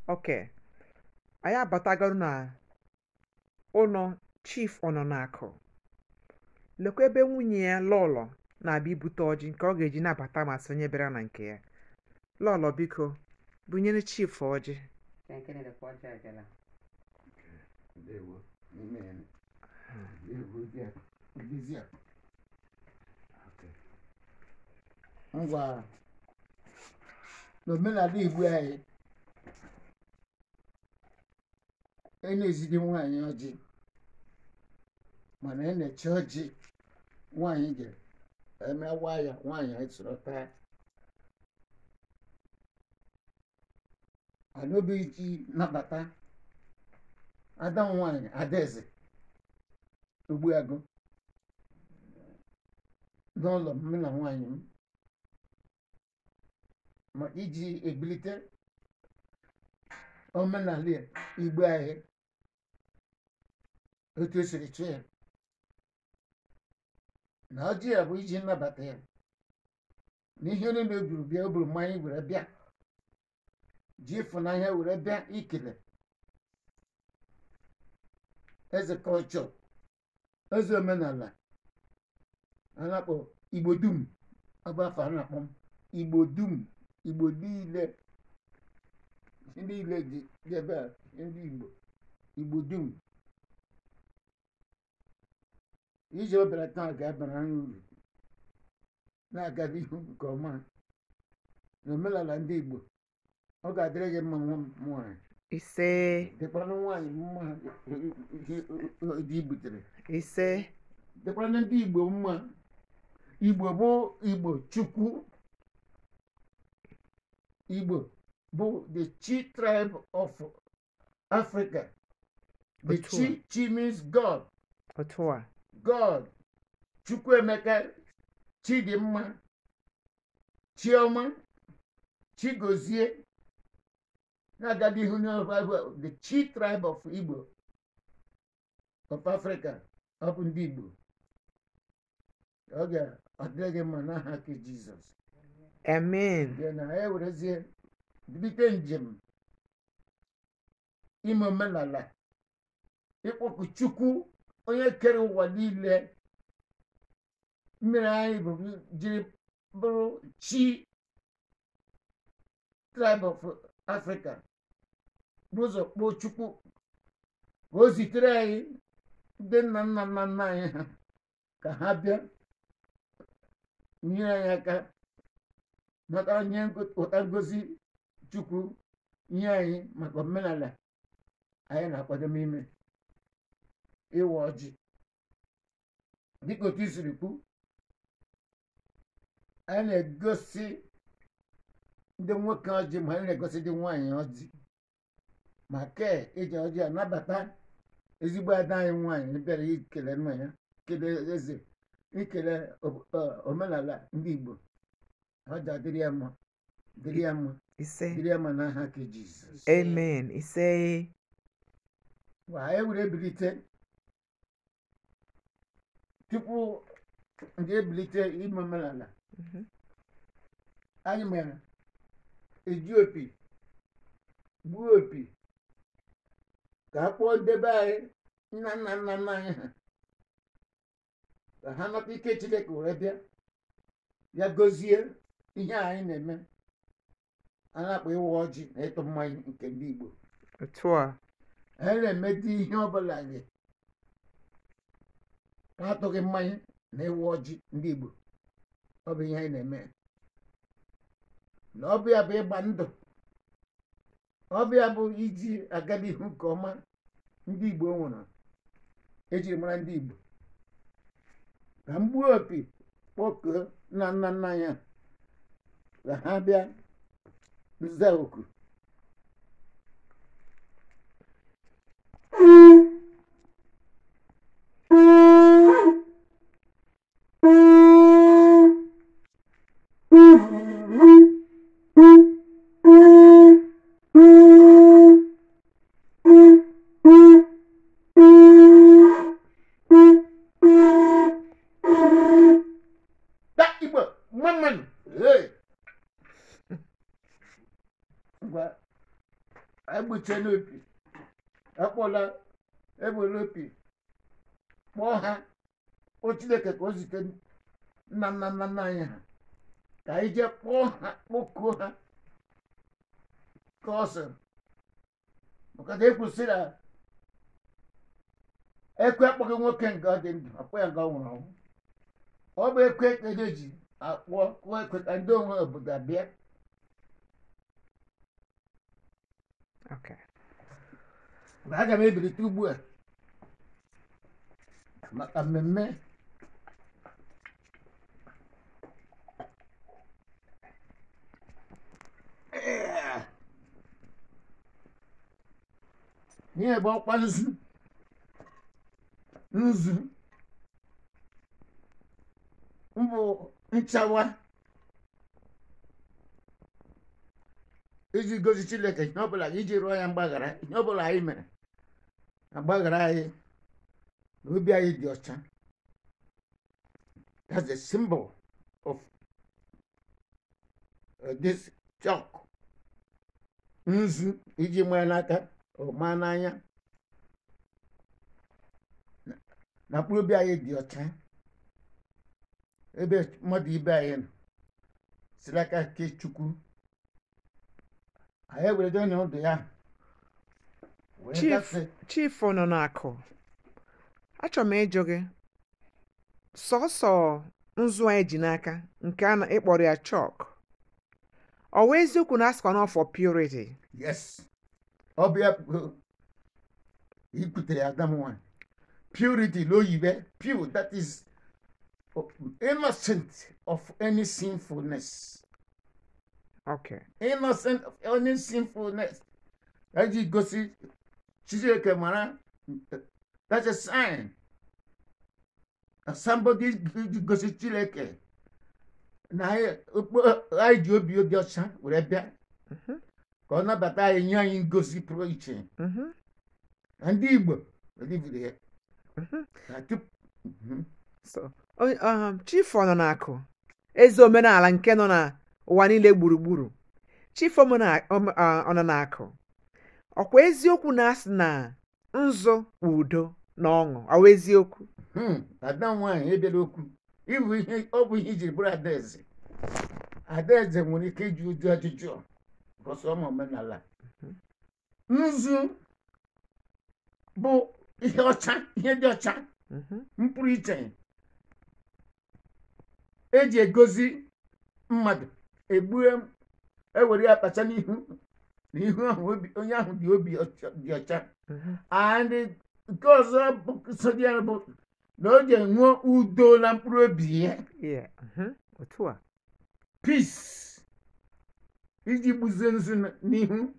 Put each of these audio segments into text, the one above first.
oke anyị abatagoro na ụlọ chief ọnọnakụ lekwa ebe nwunye ya lọlọ na-abịa ibute ọjị nke ọ ga-eji nabata ma sị onye bịara na nke ya lọlọ biko bunyere chief ọjị Ndewo. Amen. Ndewo bịa. Bịzịa. Okay. Ngwa n'omenala Igbo anyị e na-ezidi nwaanyị ọjị mana e na-eche ọjị nwaanyị ga emewa ya nwaanyị anyị soro taa anaobi ji nabata ada m nwaanyị adaeze ogbuagụ n'ụlọ m na nwaanyị m ma iji ebilite omenala igbo anyị otu esiri chụọ ya na ọjị ya bụ iji nnabata ya na ihe niile o buru bịa o buru mmanya were bịa ji ịfụnanya were bịa ikele eze kọlchọ eze omenala a na-akpọ igbo dum ọ bụ afọ a na-akpọ m igbo dum igbo niile ndị niile dị dị ebe a ndị igbo igbo dum iji obere taa ga-abara anyị uru na-aga n'ihu nke ọma na omenala ndị igbo ọ ga-adịrị gị mma nwa m nwaanyị ise dịkwanụ nwaanyị mma ihe dị butere ise dịkwanụ ndị igbo mma igbo bụ igbo chukwu igbo bụ the chi tribe of africa the Otu a. chi chi means god otu a god chukwuemeka chidimma chioma chigozie na-aga n'ihu n'ọbụ the chi tribe of igbo of africa ọ bụ ndị igbo ọ ga-adịrị gị mma n'aha nke jizọs amen bịa na ya werezie bilite njem ime omenala ịkpọku chukwu onye kere ụwa niile mmiri anyị bụ jiri bụrụ chi tribe of africa bụ ụzọ kpọọ chukwu ka o zitere anyị ndị nna nna nna nna anyị ha ka ha bịa nyere anyị aka maka nye ụta ngozi chukwu nye anyị maka omenala anyị na-akwado n'ime ịwa ọjị dịka otu i siri kwu anyị na-egosi ndị nwoke ọjị ma anyị na-egosi ndị nwaanyị ọjị ma kee iji ọjị anabata ezigbo ada anyị nwaanyị bịara ikele nna ya kele eze ikele o- o- omenala ndị igbo ọja dịrị ya mma dịrị ya mma ise dịrị ya mma n'aha nke jizọs amen ise Wa anyị were ebilite tupu ndị ebilite ime omenala Mhm. anyị mere eji opi gbuo opi ka a kpọọ ndebe anyị nna nna nna nna anyị ha ka ha nata ike chineke were bịa ya gozie ihe a anyị na-eme a na-akpọ ịwa ọjị na ịtụ mmanya nke ndị igbo otu a anyị na-emedi ihe ọbụla gị atụghị mmanya na ịwa ọjị ndị igbo ọ bụ ihe anyị na-eme na ọ bụ ya bụ ịgba ndụ ọ bụ ya bụ iji aga n'ihu nke ọma ndị igbo nwere ejiri mara ndị igbo ka mgbuo opi kpọkuo nna nna nna ya ka ha bịa nza oku Da Igbo mmanụ hey! ngwa egbuche n'opi akpọla egbela opi kpọọ ha kpọọ chineke ka o zite nna nna nna nna anyị ha ka anyị jee kpọọ ha kpọkuo ha ka ọ sịrị maka na ekwusịrị na ekwe akpọghị nwoke nga ọ dị ndụ akpọ ya nga ọ nwụrụ ọnwụ ọ bụ ekwe ka eji akpọ kụọ ekwe ka ndị onwe obodo abịa Okay. aga m ebilite ugbu a maka mmemme Ee. ihe bụ ọkwa nzu nzu mbụ nchawa iji gosi chineke ihe ọbụla iji rụọ ya mgbaghara ihe ọbụla anyị mere agbaghara anyị na obi anyị dị ọcha that's the symbol of uh, this chalk nzu iji maa n'aka ọ maa n'anya Na- na mkpụrụ obi anyị dị ọcha ebe mmadụ ibe anyị nọ siri aka nke chukwu anyị ewere onye ndụ ya wee Chief, gafee Chief nọ n'akụ. Achọrọ m ịjụ gị. Sọsọ nzu anyị ji n'aka nke a na- ịkpọrọ ya chalk. Ọ wụ eziokwu na asịkwa na ọ for purity? yes ọ bụ ya bụ ikwutere adam nwanyị purity l'oyibe pure that is innocent of any sinfulness Okay. innocent of any sinfulness eji gosi chineke mara that's a sign that somebody ji gosi chineke na anyị okpo- anyị ji obi dị ọcha were bịa Mhm. ka ọ nabata anyị nye anyị ngosi pụrụ iche Mhm. na ndị igbo eliviri ya Mhm. na tupu Mhm. So, onye- um, Chief ọ nọ n'akụ. Eze omenala nke nọ n'ụwa niile gburugburu. Chief omena- ome- ah, ọ nọ n'akụ. Ọkwa eziokwu na asị na nzu bụ udo na ọṅụ. Ọ wụ eziokwu? Hmm, ada nwanyị ebiala okwu ịbụ ihe ọ bụ ihe ijiri bụrụ adaeze adaeze nwere ike iji ụdị ajụjụ gosi ọma omenala nzu bụ ihe ọcha ihe dị ọcha Mhm. mpụrụ iche eji egosi mmadụ egbue ewere ya kpacha n'ihu n'ihu ahụ obi- onye ahụ dị obi ọcha- dị ọcha Mhm. and nke ọzọ bụ so dị ya bụ na o ji enwe udo na mkpụrụ obi ya Yeah. Mhm. Otu a. peace iji gbuzie nzu n- n'ihu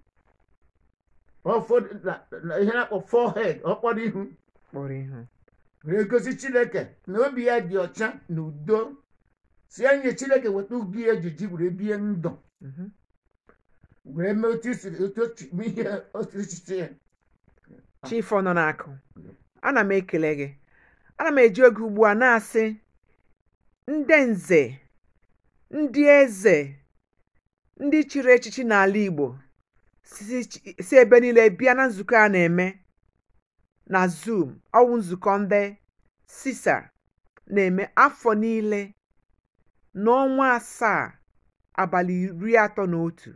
ụfọdụ na- na ihe na-akpọ forehead ọkpọrọ ihu Kpọrọ ihu. were gosi chineke na obi ya dị ọcha na udo si ya nye chineke weta ubi ejiji were bie ndụ Mhm. were mee otu isiri otu otu mee ihe otu echiche ya Chief ọ nọ n'akụ. Ana m ekele gị. Ana m eji oge ugbu a na-asị ndị nze, ndị eze, ndị chịrị echichi n'ala Igbo si chi- si ebe niile bịa na nzukọ a na-eme na Zoom. Ọ wụ nzukọ ndị sisa na-eme afọ niile n'ọnwa asaa abalị iri atọ na otu.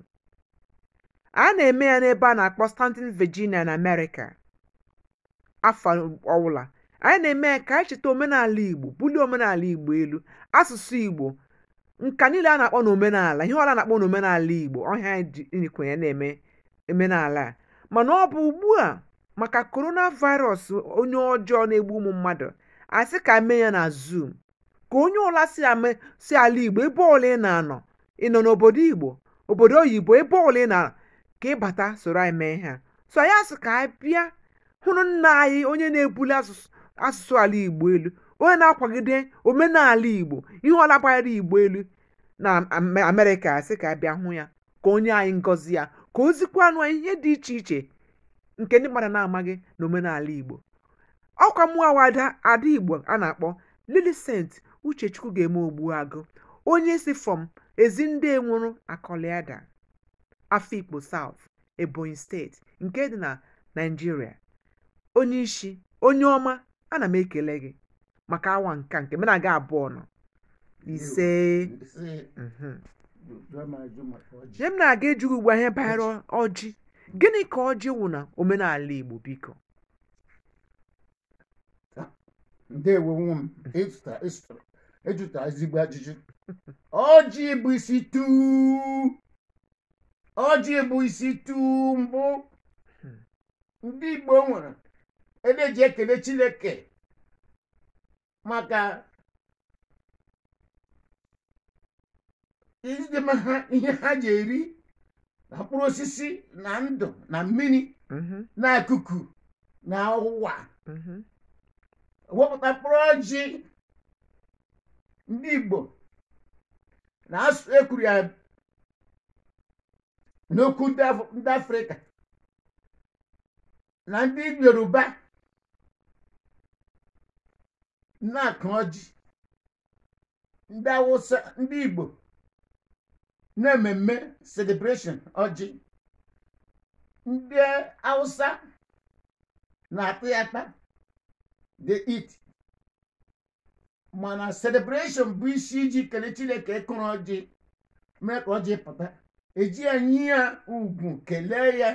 A na-eme ya n'ebe a na-akpọ Stanton, Virginia na Amerịka. afọ ọbụla anyị na-eme ya ka anyị cheta omenala igbo bulie omenala igbo elu asụsụ igbo nka niile a na-akpọ n'omenala ihe ọla na-akpọ n'omenala igbo ọhịa anyị ji inikwenye na-eme omenala a mana ọ bụ ugbu a maka coronavirus onye ọjọọ na-egbu ụmụ mmadụ asị ka mee ya na zoom ka onye ọla si ame si ala igbo ebe ọla ị na-anọ ị nọ n'obodo igbo obodo oyibo ebe ọla ị na ka ịbata soro anyị mee ihe a so anyị asị ka anyị bịa hụrụ nna anyị onye na-ebuli asụsụ asụsụ ala igbo elu onye na-akwagide omenala igbo ihe ọla gbanyere igbo elu na Am- amerịka asị ka a bịa hụ ya ka onye anyị ngọzi ya ka ozikwanụ anyị ihe dị iche iche nke ndị mmadụ na-amaghị na omenala igbo ọkwa mụọ ada ada igbo a na-akpọ Millicent uchechukwu ga-eme ogbu agụ onye si from ezi ndị enwuru akọliada afikpo south ebonyi steeti nke dị na naijiria onye isi onye ọma ana m ekele gị maka awa nke a nke mụ na gị abụọ nọ ise ise mhm. jụọ m ajụ maka ọjị Nye m na-aga ịjụ ugbu a ihe banyere ọjị gịnị ka ọjị wụ na omenala igbo biko ndewo nwa m ịzụta ịzụta ịjụta ezigbo ajụjụ ọjị bụ isi tuu ọjị bụ isi tuu mbụ ndị igbo nwere edeji ekele chineke maka ideme ha ihe ha ji eri na mkpụrụ osisi na ndụ na mmiri Mhm, na akuku na ụwa mhm, wepụta mkpụrụ ọjị ndị igbo na-asụ ekwuru ya n'okwu ndị Af- ndị afrịka na ndị yoruba na-akụ ọjị ndị awụsa ndị igbo na mmemme celebration ọjị ndị awụsa na-atụ ya ata they eat mana celebration bụ isi iji kelee chineke kụrụ ọjị mee ka ọjị pụta eji enyi ya ugwu kelee ya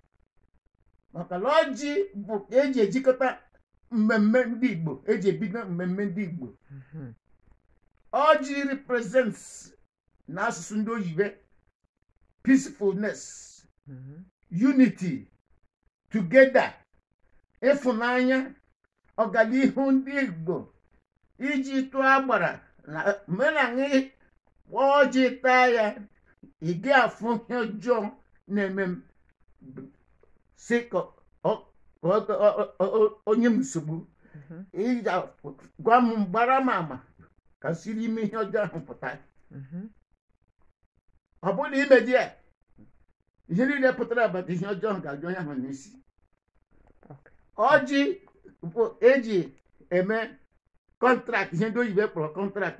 maka na ọjị bụ ka eji ejikọta mmemme ndị igbo eji ebido mmemme ndị igbo mhm, ọjị represents n'asụsụ ndị oyibo peacefulness mhm, unity together ịfụnanya ọganihu ndị igbo iji tụọ agbara na menanyị ọjị taa ya ị ga-afụ ihe ọjọọ na-eme m si ka ọ- ọ- ọ- ọ- ọ- onye m nsogbu mhm, ị ga-gwa m gbara m ama ka siri ime ihe ọjọọ ahụ pụta mhm. ọ bụrụ na ime di ya ihe niile pụtara agbata ihe ọjọọ ga-adị onye ahụ n'isi Okay. ọjị bụ eji eme kọntrakt ihe ndị oyibo kpọrọ kọntrakt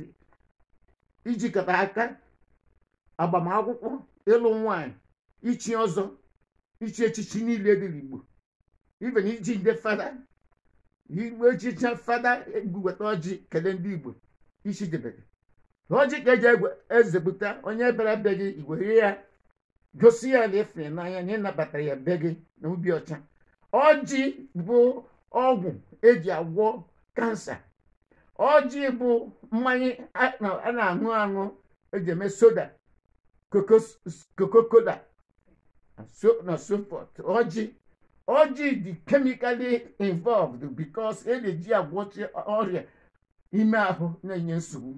ijikọta aka agbamakwụkwọ ịlụ nwanyị ichi ọzọ ichi echichi niile dị n'igbo ibe na iji ndị fada igbo echichi fada egbuweta ọjị kelee ndị igbo isi debere ọjị ka eji egwe ezepụta onye bịara be gị iwere ya gosi ya na ịfụrụ n'anya na ịnabatara ya be gị na ubi ọcha ọjị bụ ọgwụ eji agwọ kansa ọjị bụ mmanya a na- a na-aṅụ aṅụ eji eme soda coca-cola so- na so forth ọjị ọjị dị chemically involved because e na-eji agwọchi ọrịa ime ahụ na-enye nsogbu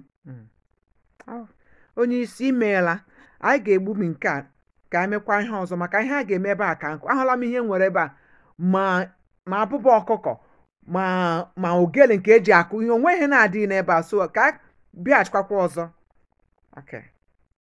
Ọ, onye isi imeela anyị ga-egbu m nke a ka anyị mekwa ihe ọzọ maka ihe a ga-eme ebe a ka nkụ ahụla m ihe m nwere ebe a ma ma abụba ọkụkọ ma ma ogele nke eji akụ ihe onwe ihe na-adịghị n'ebe a so ka a bịaghachikwa ọzọ okay